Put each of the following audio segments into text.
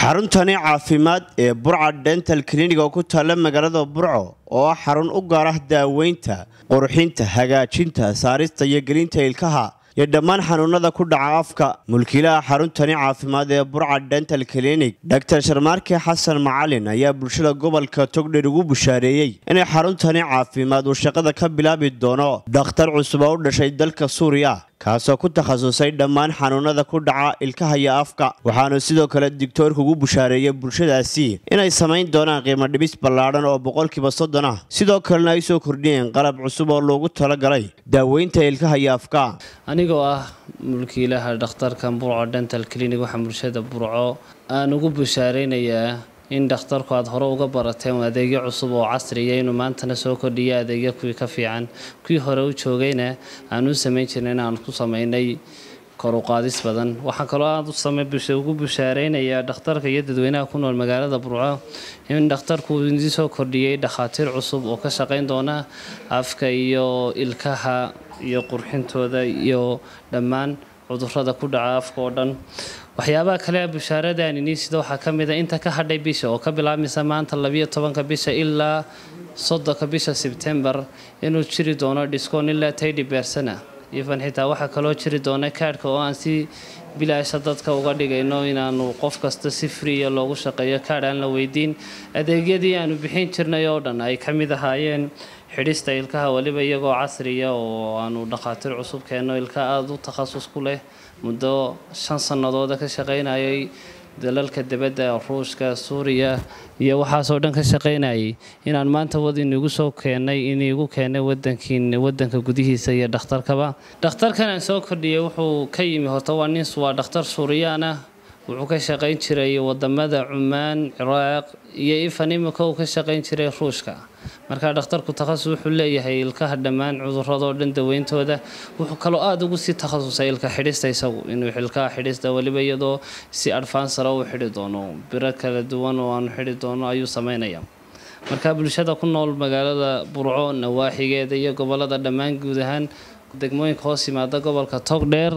xaruntani caafimaad ee burca dental clinic oo ku taalla magaalada burco oo ah xarun u gaar ah daaweynta qurxinta hagaajinta saarista iyo gelinta ilkaha iyo dhammaan xanuunada ku dhaca afka mulkiilaha xaruntani caafimaad ee burca dental clinic dor sharmaarke xasan macalin ayaa bulshada gobolka togdher ugu bushaareeyey inay xaruntani caafimaad uu shaqada ka bilaabi doono dhakhtar cusub oo u dhashay dalka suuriya kaasoo ku takhasusay dhammaan xanuunada ku dhaca ilkaha iyo afka waxaanu sidoo kale digtoorka ugu bushaareeyey bulshadaasi inay samayn doonaan qiimo dhibis ballaadhan oo boqolkiiba soddon ah sidoo kalena ay soo kordhiyeen qalab cusub oo loogu talagalay daaweynta ilkaha iyo afka anigoo ah mulkiilaha dhakhtarkan burco dental clinic waxaa bulshada burco aan ugu bushaareynayaa in dhakhtarku aada hore uga barateen adeegyo cusub oo casriya inuu maantana soo kordhiyo adeegyo kuwii ka fiican kuwii hore u joogayna aan u samayn jirna inaan ku sameynay koruqaadis badan waxaa kaloo aada ugu bushaareynaya dhakhtarka iyo dadweynaha ku nool magaalada burco in dhakhtarku idin soo kordhiyey dhakhaatiir cusub oo ka shaqeyn doona afka iyo ilkaha iyo qurxintooda iyo dhammaan cudurada ku dhaca afka oo dhan waxyaabaha kale bushaaradan inii sida waxaa ka mid a inta ka hadhay bisha oo ka bilaabmaysa maanta labiyo tobanka bisha ilaa soddonka bisha sebtembar inuu jiri doono dhiskoon ilaa taydi beersana ifan xitaa waxaa kaloo jiri doona kaadhka oo aan si bilaasha dadka uga dhigayno inaanu qof kasta si friya loogu shaqeeyo kaadh aan la weydiin adeegyadii aanu bixin jirnay oo dhan ay ka mid ahaayeen xidhista ilkaha weliba iyagoo casriya oo aanu dhakhaatiir cusub keenno ilka aada u takhasus ku leh muddo shan sannadooda ka shaqaynayay dalalka dibadda ruushka suuriya iyo waxaasoo dhan ka shaqaynayay inaan maanta wad inigu soo keennay iniigu keenay wadankiin wadanka gudihiisa iyo dhakhtarkaba dhakhtarkan aan soo kordhiyay wuxuu ka yimi horta waa nin waa dhakhtar suuriyaan ah wuxuu ka shaqayn jiray wadamada cumaan ciraaq iyo ifan imika uu ka shaqayn jiray ruushka markaa dhakhtarku takhasus wuxuu leeyahay ilkaha dhammaan cuduradoo dhan daweyntooda wuxuu kaloo aada ugu sii takhasusay ilka xidhista isagu inuu ilkaha xidhista weliba iyadoo si adfaansara u xidhi doono biro kala duwan oo aanu xidhi doono ayuu sameynaya markaa bulshada ku nool magaalada burco nawaaxigeeda iyo gobolada dhammaan guud ahaan degmooyinka hoos yimaada gobolka togdheer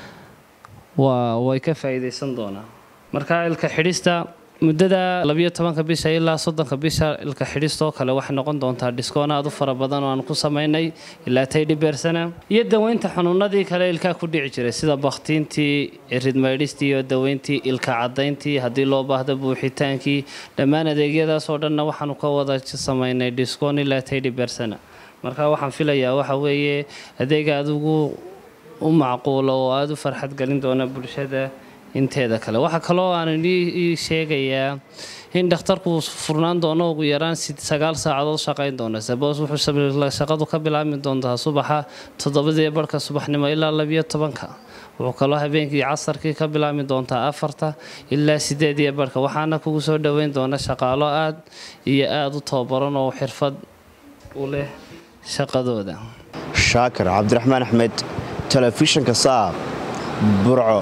waa way ka faa'iidaysan doonaa markaa ilka xidhista muddada labiyo tobanka bisha ilaa soddonka bisha ilka xidhistoo kale waxay noqon doontaa dhiskoon aada u fara badan oo aan ku samaynay ilaa taydhi beersana iyo daweynta xanuunadii kale ilkaa ku dhici jiray sida bakhtiintii ridmaydhistii iyo daweyntii ilka caddayntii haddii loo baahdo buuxitaankii dhammaan adeegyadaas oo dhanna waxaanu ka wada samaynay dhiskoon ilaa taydhi beersana marka waxaan filayaa waxa weeye adeega aada ugu u macquulo oo aada u farxad gelin doona bulshada inteeda kale waxaa kaloo aan ii sheegayaa in dhakhtarku furnaan doono ugu yaraan sagaal saacadood shaqayn doona sabos wuxuu shaqadu ka bilaabmi doontaa subaxa toddobadii barhka subaxnimo ilaa labiyo tobanka wuxuu kaloo habeenkii casarkii ka bilaabmi doontaa afarta ilaa sideediyo barhka waxaana kugu soo dhoweyn doona shaqaalo aad iyo aada u tababaran oo xirfad u leh shaqadooda shaakir cabdiraxmaan axmed telefishinka saab burco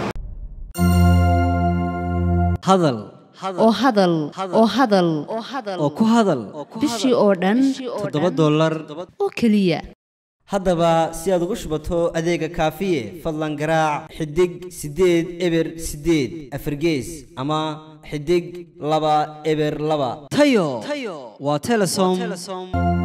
hadal oo hadal oo hadal oo ku hadal bishii oo dhan toddoba dollar oo keliya haddaba si aad ugu shubato adeega kaafiye fadlan garaac xidig siddeed eber siddeed afargees ama xidig laba eber laba tayo waa telesom